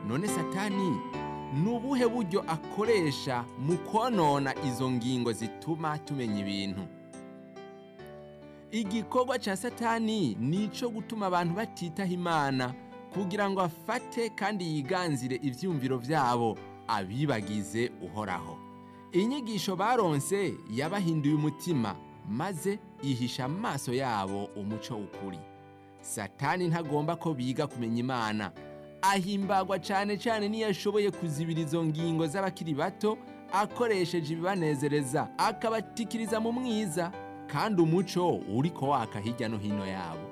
none satani ni ubuhe buryo akoresha mu konona izo ngingo zituma tumenya ibintu igikorwa cya satani ni icyo gutuma abantu batitaho imana kugira ngo afate kandi yiganzire ibyumviro byabo abibagize uhoraho inyigisho baronse yabahinduye umutima maze ihisha amaso yabo umuco w'ukuri satani ntagomba ko biga kumenya imana ahimbagwa cyane cyane n'iyo ashoboye kuzibira izo ngingo z'abakiri bato akoresheje ibibanezereza akabatikiriza mu mwiza kandi umuco uri ko waka hirya no hino yabo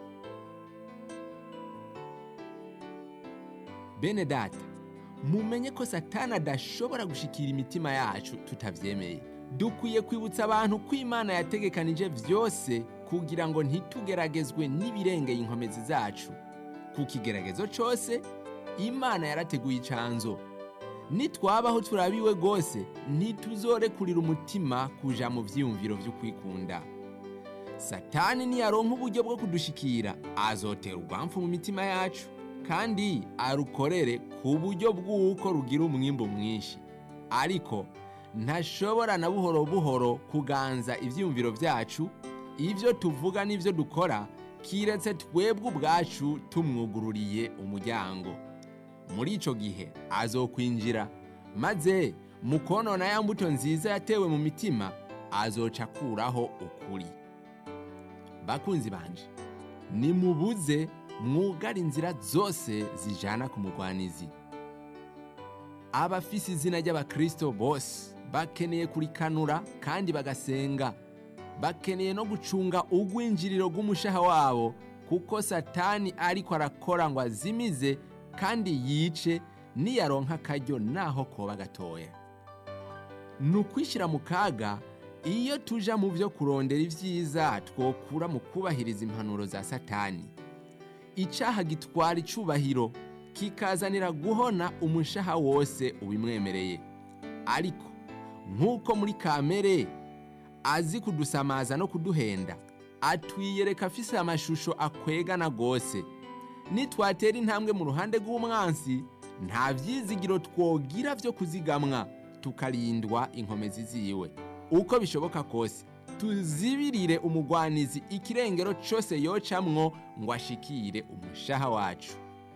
bene data mumenye ko satani adashobora gushikira imitima yacu tutabyemeye dukwiye kwibutsa abantu ko imana yategekanije byose kugira ngo ntitugeragezwe n'ibirengeye inkomezi zacu ku kigeragezo cyose imana yarateguye icanzo nitwabaho turabiwe rwose ntituzorekurira umutima kuja mu byiyumviro byo kwikunda satani niyaronka uburyo bwo kudushikira azotera urwamfu mu mitima yacu kandi arukorere ku buryo bw'uko rugira umwimbo mwinshi ariko ntashobora na buhoro buhoro kuganza ibyiyumviro byacu ibyo tuvuga n'ibyo dukora kiretse twebwe ubwacu tumwugururiye umuryango muri icyo gihe azokwinjira maze mu konona ya mbuto nziza yatewe mu mitima azoca akuraho ukuri bakunzi banje nimubuze mwugara inzira zose zijana ku mugwanizi abafise izina ry'abakristo bose bakeneye kurikanura kandi bagasenga bakeneye no gucunga ugwinjiriro rw'umushaha wabo kuko satani ariko arakora ngo azimize kandi yice niyaronka akaryo naho koba gatoya ni ukwishyira mu kaga iyo tuja mu byo kurondera ibyiza twokura mu kubahiriza impanuro za satani icyaha gitwara icubahiro kikazanira guhona umushaha wose ubimwemereye ariko nk'uko muri kamere azi kudusamaza no kuduhenda atwiyereka afise amashusho akwegana rwose nitwatera intambwe mu ruhande rw'umwansi nta byizigiro twogira byo kuzigamwa tukarindwa inkomezi ziwe uko bishoboka kose tuzibirire umugwanizi ikirengero cyose yocamwo ngo ashikire umushaha wacu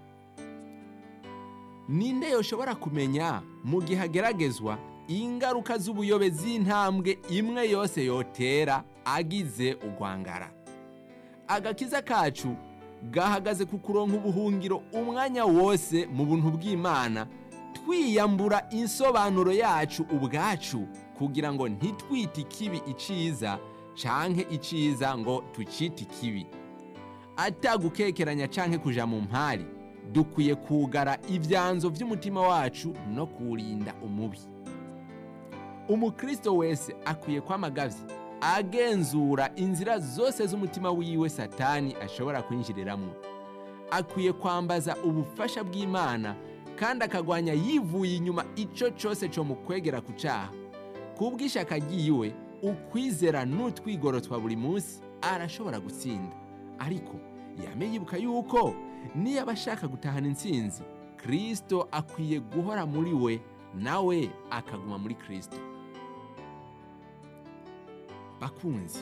ninde yoshobora kumenya mu gihe ageragezwa ingaruka z'ubuyobe z'intambwe imwe yose yotera agize urwangara agakiza kacu gahagaze ku kuronka ubuhungiro umwanya wose mu buntu bw'imana twiyambura insobanuro yacu ubwacu kugira ngo ntitwite ikibi iciza canke iciza ngo tucite ikibi atagukekeranya canke kuja mu mpari dukwiye kugara ibyanzo by'umutima wacu no kuwurinda umubi umukristo wese akwiye kwamagavye agenzura inzira zose z'umutima wiwe satani ashobora kwinjiriramwo akwiye kwambaza ubufasha bw'imana kandi akagwanya yivuye inyuma ico cose co mu kwegera ku caha kubw'ishaka ryiwe ukwizera n'utwigoro twa buri munsi arashobora gutsinda ariko yame yibuka yuko niyo aba ashaka gutahana intsinzi kristo akwiye guhora muri we nawe akaguma muri kristo bakunzi